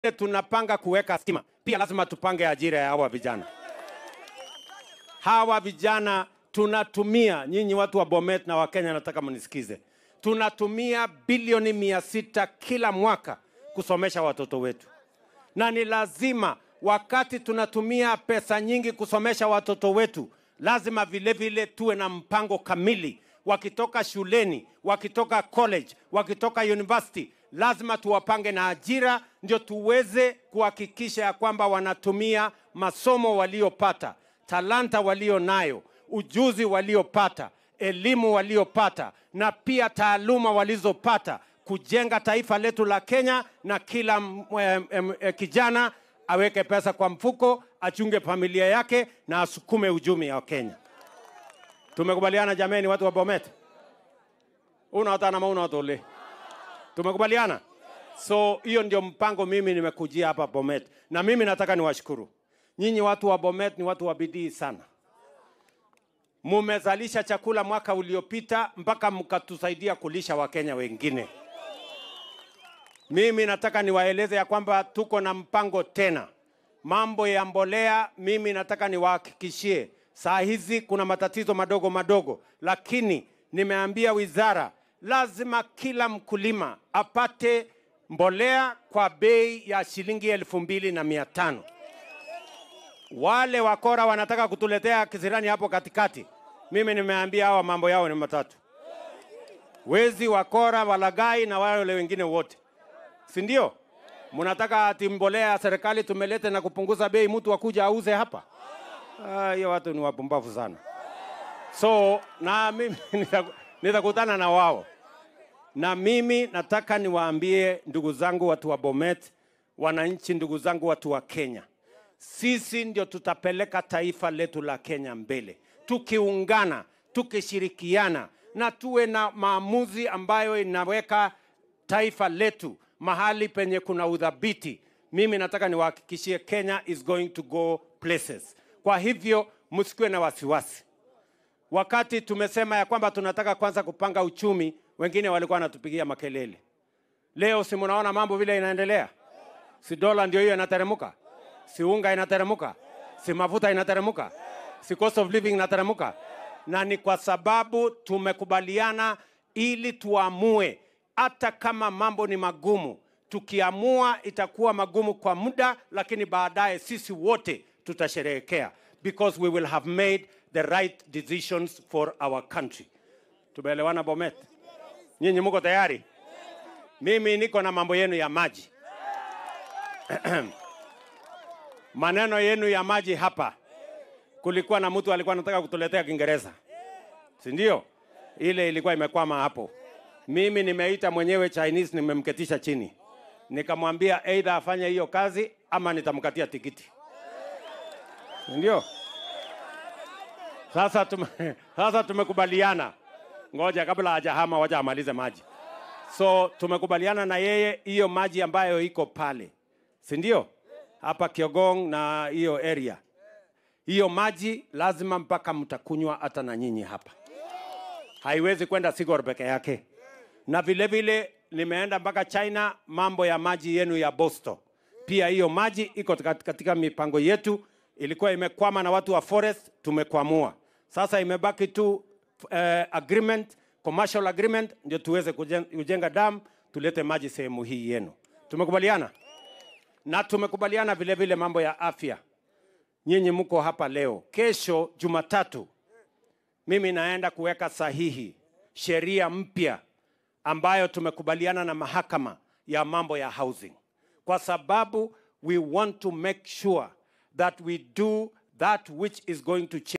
tunapanga kuweka stima, pia lazima tupange ajira ya hawa vijana. Hawa vijana tunatumia, nyinyi watu wa Bomet na Wakenya, nataka mnisikize, tunatumia bilioni mia sita kila mwaka kusomesha watoto wetu, na ni lazima wakati tunatumia pesa nyingi kusomesha watoto wetu, lazima vile vile tuwe na mpango kamili. Wakitoka shuleni, wakitoka college, wakitoka university, lazima tuwapange na ajira, ndio tuweze kuhakikisha ya kwamba wanatumia masomo waliopata, talanta walio nayo, ujuzi waliopata, elimu waliopata, na pia taaluma walizopata kujenga taifa letu la Kenya, na kila m- em- em- eh, kijana aweke pesa kwa mfuko, achunge familia yake na asukume uchumi wa Kenya. Tumekubaliana jameni, watu wa Bomet? Unaotana ma unaotole? Tumekubaliana? So hiyo ndio mpango mimi nimekujia hapa Bomet, na mimi nataka niwashukuru nyinyi watu wa Bomet, ni watu wa bidii sana. Mumezalisha chakula mwaka uliopita mpaka mkatusaidia kulisha Wakenya wengine. Mimi nataka niwaeleze ya kwamba tuko na mpango tena. Mambo ya mbolea, mimi nataka niwahakikishie, saa hizi kuna matatizo madogo madogo, lakini nimeambia wizara lazima kila mkulima apate mbolea kwa bei ya shilingi elfu mbili na mia tano. Wale wakora wanataka kutuletea kisirani hapo katikati, mimi nimeambia hawa mambo yao ni matatu: wezi, wakora, walagai na wale wengine wote si ndio? Mnataka ati mbolea ya serikali tumelete na kupunguza bei, mtu akuja auze hapa? Ah, Hiyo watu ni wapumbavu sana. So na mimi nita- nitakutana na wao, na mimi nataka niwaambie ndugu zangu watu wa Bomet, wananchi, ndugu zangu watu wa Kenya, sisi ndio tutapeleka taifa letu la Kenya mbele, tukiungana, tukishirikiana na tuwe na maamuzi ambayo inaweka taifa letu mahali penye kuna udhabiti. Mimi nataka niwahakikishie Kenya is going to go places. Kwa hivyo msikuwe na wasiwasi. Wakati tumesema ya kwamba tunataka kwanza kupanga uchumi, wengine walikuwa wanatupigia makelele. Leo si mnaona mambo vile inaendelea? Si dola ndio hiyo inateremuka? Si unga inateremuka? Si mafuta inateremuka? Si cost of living inateremuka? Na ni kwa sababu tumekubaliana ili tuamue, hata kama mambo ni magumu, tukiamua itakuwa magumu kwa muda, lakini baadaye sisi wote tutasherehekea because we will have made the right decisions for our country. Tumeelewana Bomet? Nyinyi mko tayari? Mimi niko na mambo yenu ya maji. Maneno yenu ya maji hapa, kulikuwa na mtu alikuwa anataka kutuletea Kiingereza, si ndio? Ile ilikuwa imekwama hapo. Mimi nimeita mwenyewe Chinese, nimemketisha chini, nikamwambia either afanye hiyo kazi ama nitamkatia tikiti, si ndio? Sasa tume, sasa tumekubaliana, ngoja kabla hajahama, wacha amalize maji. So tumekubaliana na yeye hiyo maji ambayo iko pale, si ndio? Hapa Kiogong na hiyo area, hiyo maji lazima mpaka mtakunywa hata na nyinyi hapa, haiwezi kwenda Sigor peke yake. Na vile vile nimeenda mpaka China, mambo ya maji yenu ya Bosto, pia hiyo maji iko kat- katika mipango yetu. Ilikuwa imekwama na watu wa forest, tumekwamua. Sasa imebaki tu eh, agreement, commercial agreement, ndio tuweze kujen- kujenga dam, tulete maji sehemu hii yenu. Tumekubaliana na tumekubaliana vile vile mambo ya afya. Nyinyi mko hapa leo, kesho Jumatatu mimi naenda kuweka sahihi sheria mpya ambayo tumekubaliana na mahakama ya mambo ya housing, kwa sababu we want to make sure that we do that which is going to change